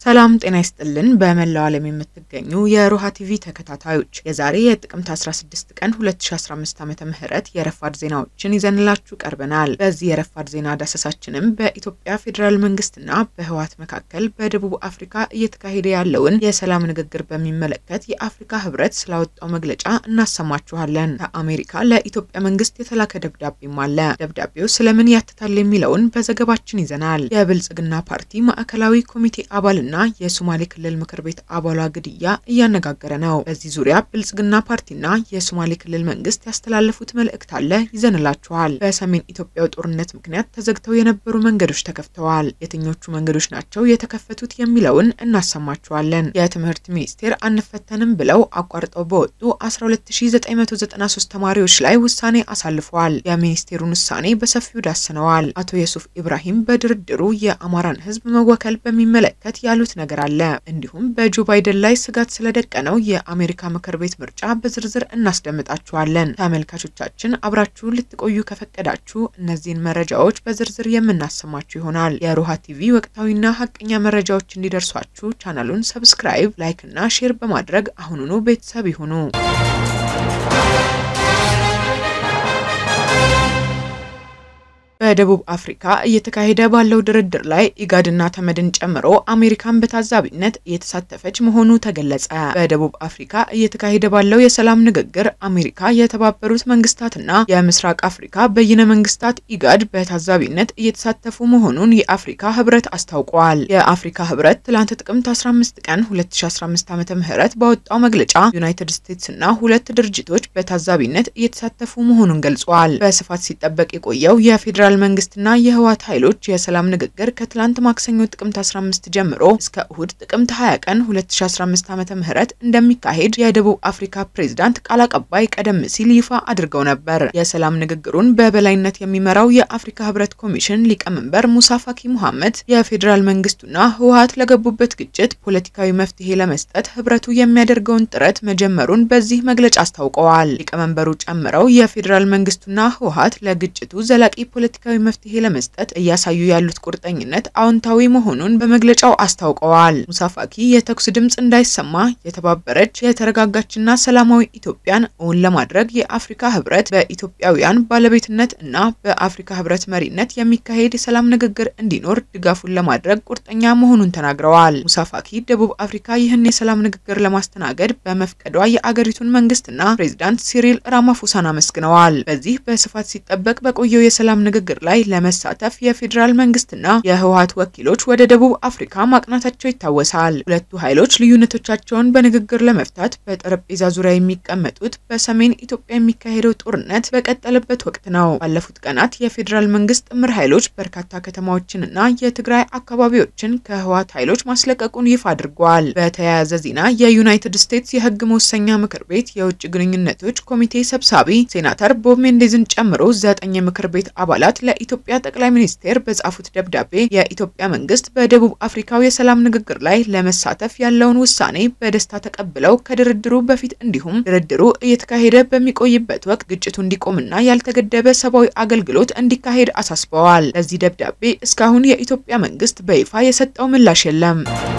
ሰላም ጤና ይስጥልን። በመላው ዓለም የምትገኙ የሮሃ ቲቪ ተከታታዮች የዛሬ የጥቅምት 16 ቀን 2015 ዓመተ ምህረት የረፋድ ዜናዎችን ይዘንላችሁ ቀርበናል። በዚህ የረፋድ ዜና ዳሰሳችንም በኢትዮጵያ ፌዴራል መንግስትና በህወሓት መካከል በደቡብ አፍሪካ እየተካሄደ ያለውን የሰላም ንግግር በሚመለከት የአፍሪካ ህብረት ስላወጣው መግለጫ እናሰማችኋለን። ከአሜሪካ ለኢትዮጵያ መንግስት የተላከ ደብዳቤም አለ። ደብዳቤው ስለምን ያትታል የሚለውን በዘገባችን ይዘናል። የብልጽግና ፓርቲ ማዕከላዊ ኮሚቴ አባልና የሶማሌ ክልል ምክር ቤት አባሏ ግድያ እያነጋገረ ነው። በዚህ ዙሪያ ብልጽግና ፓርቲና የሶማሌ ክልል መንግስት ያስተላለፉት መልእክት አለ፣ ይዘንላችኋል። በሰሜን ኢትዮጵያው ጦርነት ምክንያት ተዘግተው የነበሩ መንገዶች ተከፍተዋል። የትኞቹ መንገዶች ናቸው የተከፈቱት የሚለውን እናሰማችኋለን። የትምህርት ሚኒስቴር አንፈተንም ብለው አቋርጠው በወጡ 12993 ተማሪዎች ላይ ውሳኔ አሳልፈዋል። የሚኒስቴሩን ውሳኔ በሰፊው ዳስነዋል። አቶ የሱፍ ኢብራሂም በድርድሩ የአማራን ህዝብ መወከል በሚመለከት ያሉት ነገር አለ። እንዲሁም በጆ ባይደን ላይ ስጋት ስለደቀነው የአሜሪካ ምክር ቤት ምርጫ በዝርዝር እናስደምጣችኋለን። ተመልካቾቻችን አብራችሁን ልትቆዩ ከፈቀዳችሁ እነዚህን መረጃዎች በዝርዝር የምናሰማችሁ ይሆናል። የሮሃ ቲቪ ወቅታዊና ሀቀኛ መረጃዎች እንዲደርሷችሁ ቻናሉን ሰብስክራይብ፣ ላይክ እና ሼር በማድረግ አሁኑኑ ቤተሰብ ይሁኑ። በደቡብ አፍሪካ እየተካሄደ ባለው ድርድር ላይ ኢጋድና ተመድን ጨምሮ አሜሪካን በታዛቢነት እየተሳተፈች መሆኑ ተገለጸ። በደቡብ አፍሪካ እየተካሄደ ባለው የሰላም ንግግር አሜሪካ፣ የተባበሩት መንግስታትና የምስራቅ አፍሪካ በይነ መንግስታት ኢጋድ በታዛቢነት እየተሳተፉ መሆኑን የአፍሪካ ህብረት አስታውቋል። የአፍሪካ ህብረት ትላንት ጥቅምት 15 ቀን 2015 ዓ.ም ባወጣው መግለጫ ዩናይትድ ስቴትስ እና ሁለት ድርጅቶች በታዛቢነት እየተሳተፉ መሆኑን ገልጿል። በስፋት ሲጠበቅ የቆየው የፌዴራል የፌዴራል መንግስትና የህወሓት ኃይሎች የሰላም ንግግር ከትላንት ማክሰኞ ጥቅምት 15 ጀምሮ እስከ እሁድ ጥቅምት 20 ቀን 2015 ዓ.ም እንደሚካሄድ የደቡብ አፍሪካ ፕሬዝዳንት ቃል አቀባይ ቀደም ሲል ይፋ አድርገው ነበር። የሰላም ንግግሩን በበላይነት የሚመራው የአፍሪካ ህብረት ኮሚሽን ሊቀመንበር ሙሳ ፋኪ ሙሐመድ የፌዴራል መንግስቱና ህወሓት ለገቡበት ግጭት ፖለቲካዊ መፍትሄ ለመስጠት ህብረቱ የሚያደርገውን ጥረት መጀመሩን በዚህ መግለጫ አስታውቀዋል። ሊቀመንበሩ ጨምረው የፌዴራል መንግስቱና ህወሓት ለግጭቱ ዘላቂ ፖለቲካዊ መፍትሄ ለመስጠት እያሳዩ ያሉት ቁርጠኝነት አዎንታዊ መሆኑን በመግለጫው አስታውቀዋል። ሙሳፋኪ የተኩስ ድምፅ እንዳይሰማ የተባበረች የተረጋጋችና ሰላማዊ ኢትዮጵያን እውን ለማድረግ የአፍሪካ ህብረት በኢትዮጵያውያን ባለቤትነት እና በአፍሪካ ህብረት መሪነት የሚካሄድ የሰላም ንግግር እንዲኖር ድጋፉን ለማድረግ ቁርጠኛ መሆኑን ተናግረዋል። ሙሳፋኪ ደቡብ አፍሪካ ይህን የሰላም ንግግር ለማስተናገድ በመፍቀዷ የአገሪቱን መንግስትና ፕሬዚዳንት ሲሪል ራማፎሳን አመስግነዋል። በዚህ በስፋት ሲጠበቅ በቆየው የሰላም ንግግር ላይ ለመሳተፍ የፌዴራል መንግስትና የህወሓት ወኪሎች ወደ ደቡብ አፍሪካ ማቅናታቸው ይታወሳል። ሁለቱ ኃይሎች ልዩነቶቻቸውን በንግግር ለመፍታት በጠረጴዛ ዙሪያ የሚቀመጡት በሰሜን ኢትዮጵያ የሚካሄደው ጦርነት በቀጠለበት ወቅት ነው። ባለፉት ቀናት የፌዴራል መንግስት ጥምር ኃይሎች በርካታ ከተማዎችንና የትግራይ አካባቢዎችን ከህወሓት ኃይሎች ማስለቀቁን ይፋ አድርጓል። በተያያዘ ዜና የዩናይትድ ስቴትስ የህግ መወሰኛ ምክር ቤት የውጭ ግንኙነቶች ኮሚቴ ሰብሳቢ ሴናተር ቦብ ሜንዴዝን ጨምሮ ዘጠኝ የምክር ቤት አባላት ለኢትዮጵያ ጠቅላይ ሚኒስቴር በጻፉት ደብዳቤ የኢትዮጵያ መንግስት በደቡብ አፍሪካው የሰላም ንግግር ላይ ለመሳተፍ ያለውን ውሳኔ በደስታ ተቀብለው ከድርድሩ በፊት እንዲሁም ድርድሩ እየተካሄደ በሚቆይበት ወቅት ግጭቱ እንዲቆምና ያልተገደበ ሰብአዊ አገልግሎት እንዲካሄድ አሳስበዋል። ለዚህ ደብዳቤ እስካሁን የኢትዮጵያ መንግስት በይፋ የሰጠው ምላሽ የለም።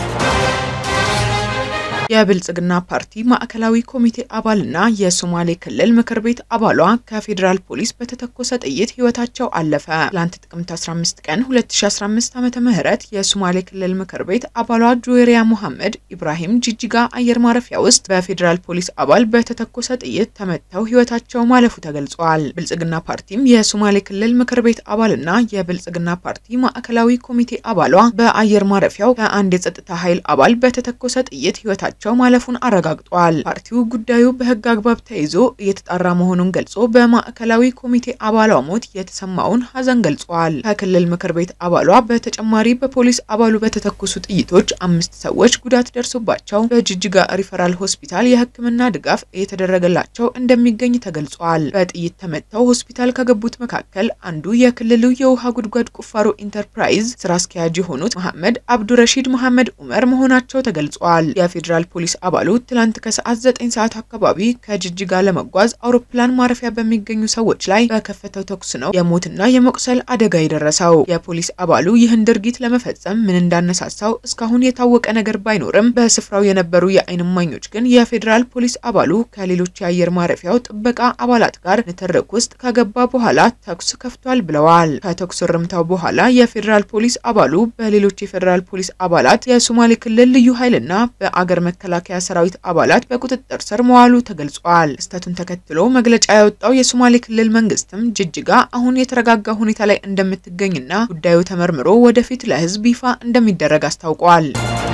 የብልጽግና ፓርቲ ማዕከላዊ ኮሚቴ አባልና የሶማሌ ክልል ምክር ቤት አባሏ ከፌዴራል ፖሊስ በተተኮሰ ጥይት ህይወታቸው አለፈ። ትላንት ጥቅምት 15 ቀን 2015 ዓመተ ምህረት የሶማሌ ክልል ምክር ቤት አባሏ ጁዌሪያ ሙሐመድ ኢብራሂም ጂጂጋ አየር ማረፊያ ውስጥ በፌዴራል ፖሊስ አባል በተተኮሰ ጥይት ተመተው ህይወታቸው ማለፉ ተገልጿል። ብልጽግና ፓርቲም የሶማሌ ክልል ምክር ቤት አባልና የብልጽግና ፓርቲ ማዕከላዊ ኮሚቴ አባሏ በአየር ማረፊያው ከአንድ የጸጥታ ኃይል አባል በተተኮሰ ጥይት ህይወታቸው ቸው ማለፉን አረጋግጧል። ፓርቲው ጉዳዩ በህግ አግባብ ተይዞ እየተጣራ መሆኑን ገልጾ በማዕከላዊ ኮሚቴ አባሏ ሞት የተሰማውን ሀዘን ገልጿል። ከክልል ምክር ቤት አባሏ በተጨማሪ በፖሊስ አባሉ በተተኮሱ ጥይቶች አምስት ሰዎች ጉዳት ደርሶባቸው በጅጅጋ ሪፈራል ሆስፒታል የህክምና ድጋፍ እየተደረገላቸው እንደሚገኝ ተገልጿል። በጥይት ተመተው ሆስፒታል ከገቡት መካከል አንዱ የክልሉ የውሃ ጉድጓድ ቁፋሮ ኢንተርፕራይዝ ስራ አስኪያጅ የሆኑት መሐመድ አብዱረሺድ መሐመድ ኡመር መሆናቸው ተገልጿል። የፌዴራል ፖሊስ አባሉ ትላንት ከሰዓት ዘጠኝ ሰዓት አካባቢ ከጅጅጋ ለመጓዝ አውሮፕላን ማረፊያ በሚገኙ ሰዎች ላይ በከፈተው ተኩስ ነው የሞትና የመቁሰል አደጋ የደረሰው። የፖሊስ አባሉ ይህን ድርጊት ለመፈጸም ምን እንዳነሳሳው እስካሁን የታወቀ ነገር ባይኖርም በስፍራው የነበሩ የዓይን እማኞች ግን የፌዴራል ፖሊስ አባሉ ከሌሎች የአየር ማረፊያው ጥበቃ አባላት ጋር ንትርክ ውስጥ ከገባ በኋላ ተኩስ ከፍቷል ብለዋል። ከተኩስ እርምታው በኋላ የፌዴራል ፖሊስ አባሉ በሌሎች የፌዴራል ፖሊስ አባላት የሶማሌ ክልል ልዩ ኃይልና በአገር መከላከያ ሰራዊት አባላት በቁጥጥር ስር መዋሉ ተገልጿል። ክስተቱን ተከትሎ መግለጫ ያወጣው የሶማሌ ክልል መንግስትም ጅጅጋ አሁን የተረጋጋ ሁኔታ ላይ እንደምትገኝና ጉዳዩ ተመርምሮ ወደፊት ለሕዝብ ይፋ እንደሚደረግ አስታውቋል።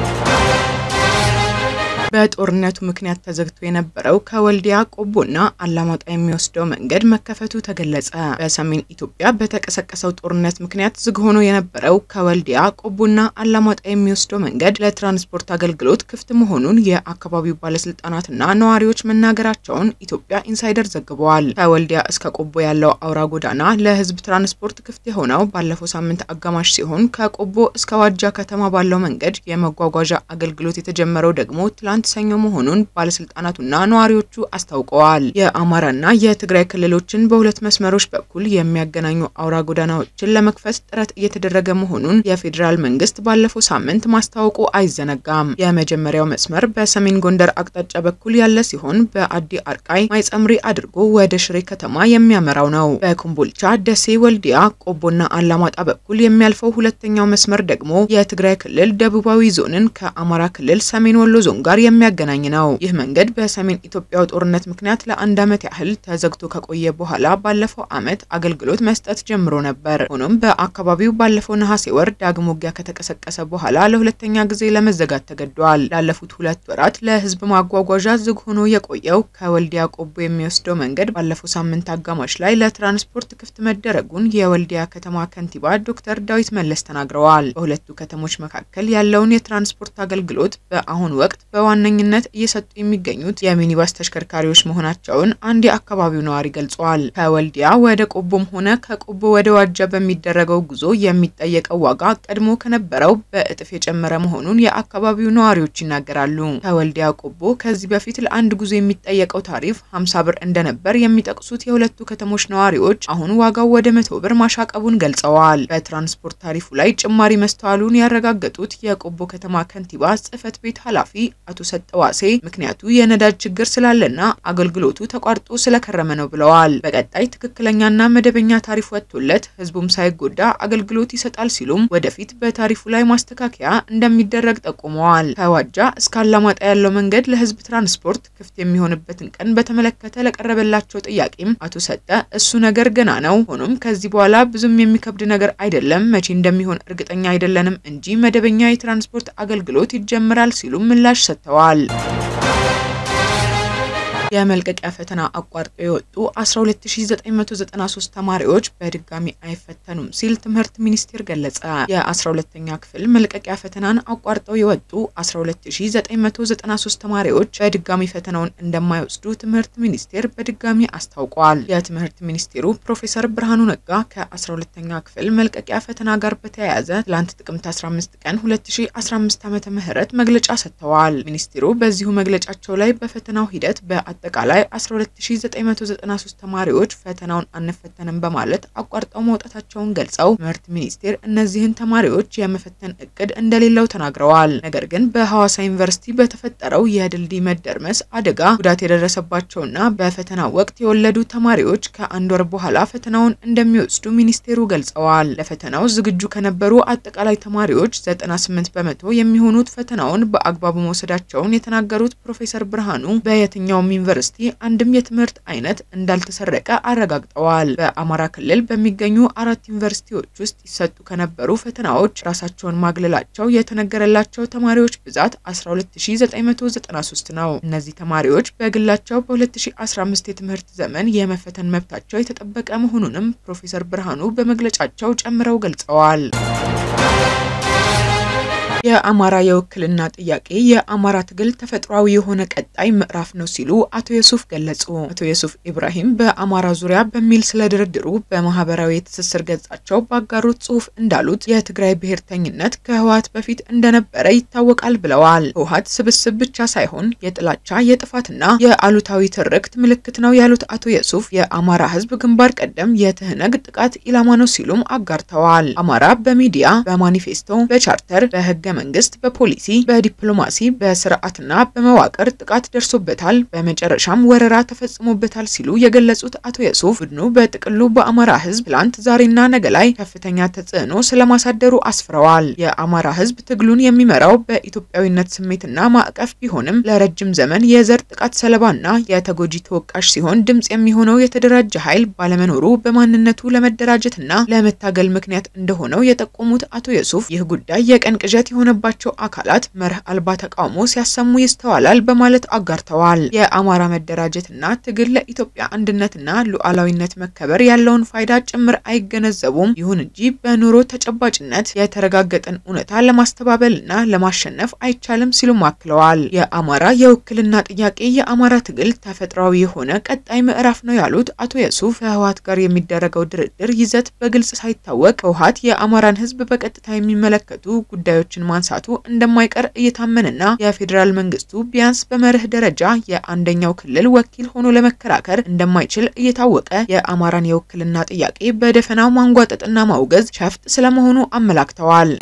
በጦርነቱ ምክንያት ተዘግቶ የነበረው ከወልዲያ ቆቦና አላማጣ የሚወስደው መንገድ መከፈቱ ተገለጸ። በሰሜን ኢትዮጵያ በተቀሰቀሰው ጦርነት ምክንያት ዝግ ሆኖ የነበረው ከወልዲያ ቆቦና አላማጣ የሚወስደው መንገድ ለትራንስፖርት አገልግሎት ክፍት መሆኑን የአካባቢው ባለስልጣናትና ነዋሪዎች መናገራቸውን ኢትዮጵያ ኢንሳይደር ዘግበዋል። ከወልዲያ እስከ ቆቦ ያለው አውራ ጎዳና ለህዝብ ትራንስፖርት ክፍት የሆነው ባለፈው ሳምንት አጋማሽ ሲሆን ከቆቦ እስከ ዋጃ ከተማ ባለው መንገድ የመጓጓዣ አገልግሎት የተጀመረው ደግሞ ትላንት ሰኞ መሆኑን ባለስልጣናቱና ነዋሪዎቹ አስታውቀዋል። የአማራና የትግራይ ክልሎችን በሁለት መስመሮች በኩል የሚያገናኙ አውራ ጎዳናዎችን ለመክፈት ጥረት እየተደረገ መሆኑን የፌዴራል መንግስት ባለፈው ሳምንት ማስታወቁ አይዘነጋም። የመጀመሪያው መስመር በሰሜን ጎንደር አቅጣጫ በኩል ያለ ሲሆን በአዲ አርቃይ ማይጸምሪ አድርጎ ወደ ሽሬ ከተማ የሚያመራው ነው። በኮምቦልቻ፣ ደሴ፣ ወልዲያ፣ ቆቦና አላማጣ በኩል የሚያልፈው ሁለተኛው መስመር ደግሞ የትግራይ ክልል ደቡባዊ ዞንን ከአማራ ክልል ሰሜን ወሎ ዞን ጋር የሚያገናኝ ነው። ይህ መንገድ በሰሜን ኢትዮጵያው ጦርነት ምክንያት ለአንድ ዓመት ያህል ተዘግቶ ከቆየ በኋላ ባለፈው ዓመት አገልግሎት መስጠት ጀምሮ ነበር። ሆኖም በአካባቢው ባለፈው ነሐሴ ወር ዳግም ውጊያ ከተቀሰቀሰ በኋላ ለሁለተኛ ጊዜ ለመዘጋት ተገዷል። ላለፉት ሁለት ወራት ለህዝብ ማጓጓዣ ዝግ ሆኖ የቆየው ከወልዲያ ቆቦ የሚወስደው መንገድ ባለፈው ሳምንት አጋማሽ ላይ ለትራንስፖርት ክፍት መደረጉን የወልዲያ ከተማ ከንቲባ ዶክተር ዳዊት መለስ ተናግረዋል። በሁለቱ ከተሞች መካከል ያለውን የትራንስፖርት አገልግሎት በአሁኑ ወቅት በዋነኝነት እየሰጡ የሚገኙት የሚኒባስ ተሽከርካሪዎች መሆናቸውን አንድ የአካባቢው ነዋሪ ገልጸዋል። ከወልዲያ ወደ ቆቦም ሆነ ከቆቦ ወደ ዋጃ በሚደረገው ጉዞ የሚጠየቀው ዋጋ ቀድሞ ከነበረው በእጥፍ የጨመረ መሆኑን የአካባቢው ነዋሪዎች ይናገራሉ። ከወልዲያ ቆቦ ከዚህ በፊት ለአንድ ጉዞ የሚጠየቀው ታሪፍ 50 ብር እንደነበር የሚጠቅሱት የሁለቱ ከተሞች ነዋሪዎች አሁን ዋጋው ወደ መቶ ብር ማሻቀቡን ገልጸዋል። በትራንስፖርት ታሪፉ ላይ ጭማሪ መስተዋሉን ያረጋገጡት የቆቦ ከተማ ከንቲባ ጽህፈት ቤት ኃላፊ አቶ ሰጠዋሴ ምክንያቱ የነዳጅ ችግር ስላለና አገልግሎቱ ተቋርጦ ስለከረመ ነው ብለዋል። በቀጣይ ትክክለኛና መደበኛ ታሪፍ ወጥቶለት ህዝቡም ሳይጎዳ አገልግሎት ይሰጣል ሲሉም ወደፊት በታሪፉ ላይ ማስተካከያ እንደሚደረግ ጠቁመዋል። ከዋጃ እስከ አላማጣ ያለው መንገድ ለህዝብ ትራንስፖርት ክፍት የሚሆንበትን ቀን በተመለከተ ለቀረበላቸው ጥያቄም አቶ ሰጠ እሱ ነገር ገና ነው፣ ሆኖም ከዚህ በኋላ ብዙም የሚከብድ ነገር አይደለም፣ መቼ እንደሚሆን እርግጠኛ አይደለንም እንጂ መደበኛ የትራንስፖርት አገልግሎት ይጀምራል ሲሉም ምላሽ ሰጥተዋል። የመልቀቂያ ፈተና አቋርጠው የወጡ 12993 ተማሪዎች በድጋሚ አይፈተኑም ሲል ትምህርት ሚኒስቴር ገለጸ። የ12ኛ ክፍል መልቀቂያ ፈተናን አቋርጠው የወጡ 12993 ተማሪዎች በድጋሚ ፈተናውን እንደማይወስዱ ትምህርት ሚኒስቴር በድጋሚ አስታውቋል። የትምህርት ሚኒስቴሩ ፕሮፌሰር ብርሃኑ ነጋ ከ12ኛ ክፍል መልቀቂያ ፈተና ጋር በተያያዘ ትላንት ጥቅምት 15 ቀን 2015 ዓ.ም መግለጫ ሰጥተዋል። ሚኒስቴሩ በዚሁ መግለጫቸው ላይ በፈተናው ሂደት በ አጠቃላይ 12993 ተማሪዎች ፈተናውን አንፈተንም በማለት አቋርጠው መውጣታቸውን ገልጸው ትምህርት ሚኒስቴር እነዚህን ተማሪዎች የመፈተን እቅድ እንደሌለው ተናግረዋል። ነገር ግን በሐዋሳ ዩኒቨርሲቲ በተፈጠረው የድልድይ መደርመስ አደጋ ጉዳት የደረሰባቸውና በፈተናው ወቅት የወለዱ ተማሪዎች ከአንድ ወር በኋላ ፈተናውን እንደሚወስዱ ሚኒስቴሩ ገልጸዋል። ለፈተናው ዝግጁ ከነበሩ አጠቃላይ ተማሪዎች 98 በመቶ የሚሆኑት ፈተናውን በአግባቡ መውሰዳቸውን የተናገሩት ፕሮፌሰር ብርሃኑ በየትኛውም ዩኒቨርሲቲ አንድም የትምህርት አይነት እንዳልተሰረቀ አረጋግጠዋል። በአማራ ክልል በሚገኙ አራት ዩኒቨርሲቲዎች ውስጥ ይሰጡ ከነበሩ ፈተናዎች ራሳቸውን ማግለላቸው የተነገረላቸው ተማሪዎች ብዛት 12993 ነው። እነዚህ ተማሪዎች በግላቸው በ2015 የትምህርት ዘመን የመፈተን መብታቸው የተጠበቀ መሆኑንም ፕሮፌሰር ብርሃኑ በመግለጫቸው ጨምረው ገልጸዋል። የአማራ የውክልና ጥያቄ የአማራ ትግል ተፈጥሯዊ የሆነ ቀጣይ ምዕራፍ ነው ሲሉ አቶ የሱፍ ገለጹ። አቶ የሱፍ ኢብራሂም በአማራ ዙሪያ በሚል ስለ ድርድሩ በማህበራዊ የትስስር ገጻቸው ባጋሩት ጽሁፍ እንዳሉት የትግራይ ብሔርተኝነት ከህወሓት በፊት እንደነበረ ይታወቃል ብለዋል። ህወሓት ስብስብ ብቻ ሳይሆን የጥላቻ የጥፋትና የአሉታዊ ትርክት ምልክት ነው ያሉት አቶ የሱፍ የአማራ ህዝብ ግንባር ቀደም የትህነግ ጥቃት ኢላማ ነው ሲሉም አጋርተዋል። አማራ በሚዲያ በማኒፌስቶ በቻርተር በህገ መንግስት በፖሊሲ በዲፕሎማሲ በስርዓትና በመዋቅር ጥቃት ደርሶበታል፣ በመጨረሻም ወረራ ተፈጽሞበታል ሲሉ የገለጹት አቶ የሱፍ ቡድኑ በጥቅሉ በአማራ ህዝብ ትላንት ዛሬና ነገ ላይ ከፍተኛ ተጽዕኖ ስለማሳደሩ አስፍረዋል። የአማራ ህዝብ ትግሉን የሚመራው በኢትዮጵያዊነት ስሜትና ማዕቀፍ ቢሆንም ለረጅም ዘመን የዘር ጥቃት ሰለባና የተጎጂ ተወቃሽ ሲሆን ድምጽ የሚሆነው የተደራጀ ኃይል ባለመኖሩ በማንነቱ ለመደራጀትና ለመታገል ምክንያት እንደሆነው የጠቆሙት አቶ የሱፍ ይህ ጉዳይ የቀን ቅዠት የሆነባቸው አካላት መርህ አልባ ተቃውሞ ሲያሰሙ ይስተዋላል በማለት አጋርተዋል። የአማራ መደራጀትና ትግል ለኢትዮጵያ አንድነትና ሉዓላዊነት መከበር ያለውን ፋይዳ ጭምር አይገነዘቡም። ይሁን እንጂ በኑሮ ተጨባጭነት የተረጋገጠን እውነታ ለማስተባበልና ለማሸነፍ አይቻልም ሲሉም አክለዋል። የአማራ የውክልና ጥያቄ የአማራ ትግል ተፈጥሯዊ የሆነ ቀጣይ ምዕራፍ ነው ያሉት አቶ የሱፍ ከህወሓት ጋር የሚደረገው ድርድር ይዘት በግልጽ ሳይታወቅ ህወሓት የአማራን ህዝብ በቀጥታ የሚመለከቱ ጉዳዮችን ማንሳቱ እንደማይቀር እየታመነና የፌዴራል መንግስቱ ቢያንስ በመርህ ደረጃ የአንደኛው ክልል ወኪል ሆኖ ለመከራከር እንደማይችል እየታወቀ የአማራን የውክልና ጥያቄ በደፈናው ማንጓጠጥና ማውገዝ ሸፍጥ ስለመሆኑ አመላክተዋል።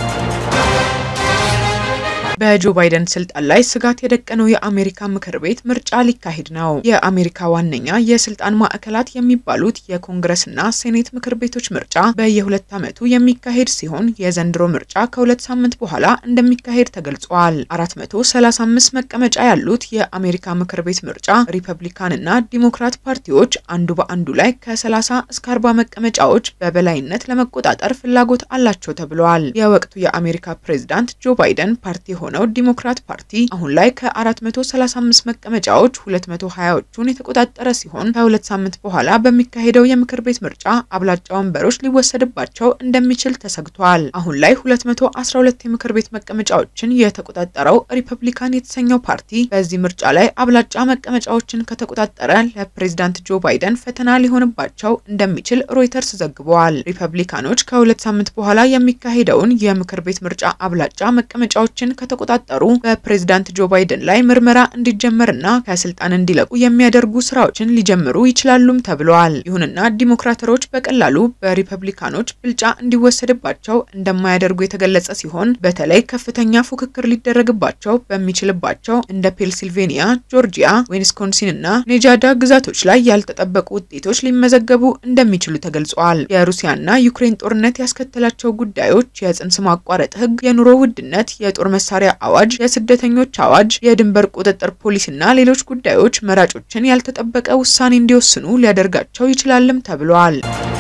በጆ ባይደን ስልጣን ላይ ስጋት የደቀነው የአሜሪካ ምክር ቤት ምርጫ ሊካሄድ ነው። የአሜሪካ ዋነኛ የስልጣን ማዕከላት የሚባሉት የኮንግረስና ሴኔት ምክር ቤቶች ምርጫ በየሁለት ዓመቱ የሚካሄድ ሲሆን የዘንድሮ ምርጫ ከሁለት ሳምንት በኋላ እንደሚካሄድ ተገልጿል። 435 መቀመጫ ያሉት የአሜሪካ ምክር ቤት ምርጫ ሪፐብሊካንና ዲሞክራት ፓርቲዎች አንዱ በአንዱ ላይ ከ30 እስከ 40 መቀመጫዎች በበላይነት ለመቆጣጠር ፍላጎት አላቸው ተብሏል። የወቅቱ የአሜሪካ ፕሬዝዳንት ጆ ባይደን ፓርቲ ሆነው ዲሞክራት ፓርቲ አሁን ላይ ከ435 መቀመጫዎች 220ዎቹን የተቆጣጠረ ሲሆን ከሁለት ሳምንት በኋላ በሚካሄደው የምክር ቤት ምርጫ አብላጫ ወንበሮች ሊወሰድባቸው እንደሚችል ተሰግቷል። አሁን ላይ 212 የምክር ቤት መቀመጫዎችን የተቆጣጠረው ሪፐብሊካን የተሰኘው ፓርቲ በዚህ ምርጫ ላይ አብላጫ መቀመጫዎችን ከተቆጣጠረ ለፕሬዝዳንት ጆ ባይደን ፈተና ሊሆንባቸው እንደሚችል ሮይተርስ ዘግበዋል። ሪፐብሊካኖች ከሁለት ሳምንት በኋላ የሚካሄደውን የምክር ቤት ምርጫ አብላጫ መቀመጫዎችን ከተቆጣጠሩ በፕሬዝዳንት ጆ ባይደን ላይ ምርመራ እንዲጀመርና ከስልጣን እንዲለቁ የሚያደርጉ ስራዎችን ሊጀምሩ ይችላሉም ተብለዋል። ይሁንና ዲሞክራተሮች በቀላሉ በሪፐብሊካኖች ብልጫ እንዲወሰድባቸው እንደማያደርጉ የተገለጸ ሲሆን በተለይ ከፍተኛ ፉክክር ሊደረግባቸው በሚችልባቸው እንደ ፔንሲልቬኒያ፣ ጆርጂያ፣ ዊስኮንሲን እና ኔጃዳ ግዛቶች ላይ ያልተጠበቁ ውጤቶች ሊመዘገቡ እንደሚችሉ ተገልጿል። የሩሲያና ዩክሬን ጦርነት ያስከተላቸው ጉዳዮች፣ የጽንስ ማቋረጥ ህግ፣ የኑሮ ውድነት፣ የጦር መሳሪያ አዋጅ፣ የስደተኞች አዋጅ፣ የድንበር ቁጥጥር ፖሊሲና ሌሎች ጉዳዮች መራጮችን ያልተጠበቀ ውሳኔ እንዲወስኑ ሊያደርጋቸው ይችላልም ተብሏል።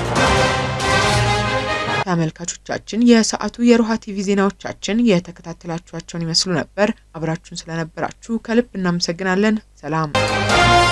ተመልካቾቻችን የሰዓቱ የሮሃ ቲቪ ዜናዎቻችን የተከታተላችኋቸውን ይመስሉ ነበር። አብራችሁን ስለነበራችሁ ከልብ እናመሰግናለን። ሰላም